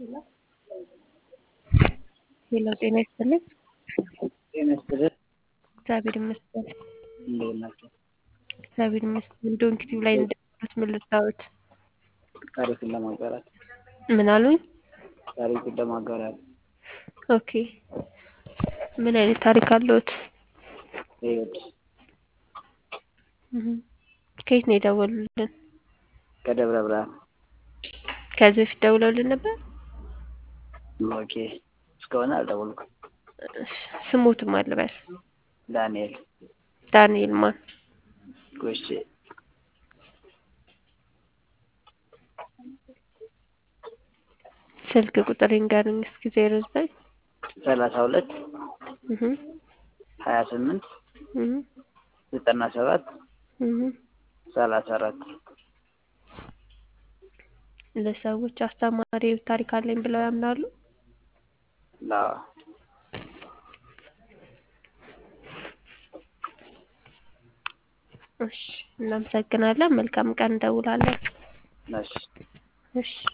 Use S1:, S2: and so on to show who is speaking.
S1: ሄሎ ጤና ይስጥልኝ።
S2: ጤና ይስጥልኝ።
S1: እግዚአብሔር ይመስገን።
S2: እንዴት ናቸው?
S1: እግዚአብሔር ይመስገን። ዶንኪቲቭ ላይ እንደደረሱት ምን ልታወት?
S2: ታሪክን ለማጋራት
S1: ምን አሉኝ?
S2: ታሪክን ለማጋራት
S1: ኦኬ። ምን አይነት ታሪክ አለዎት?
S2: ህይወት
S1: እህ ከየት ነው የደወሉልን?
S2: ከደብረ ብርሃን
S1: ከዚህ በፊት ደውለውልን ነበር?
S2: ኦኬ። እስካሁን አልደወልኩም።
S1: እሺ፣ ስሞትም አልበል
S2: ዳንኤል
S1: ዳንኤል ማን?
S2: ጎሼ
S1: ስልክ ቁጥር ይንገሩኝ እስኪ ዜሮ ዘጠኝ
S2: ሰላሳ ሁለት
S1: እህ
S2: ሀያ ስምንት
S1: እህ
S2: ዘጠና ሰባት
S1: እህ
S2: ሰላሳ አራት
S1: ለሰዎች አስተማሪ ታሪክ አለኝ ብለው ያምናሉ?
S2: ላ
S1: እሺ፣ እናመሰግናለን። መልካም ቀን እንደውላለን።
S2: ነሽ
S1: እሺ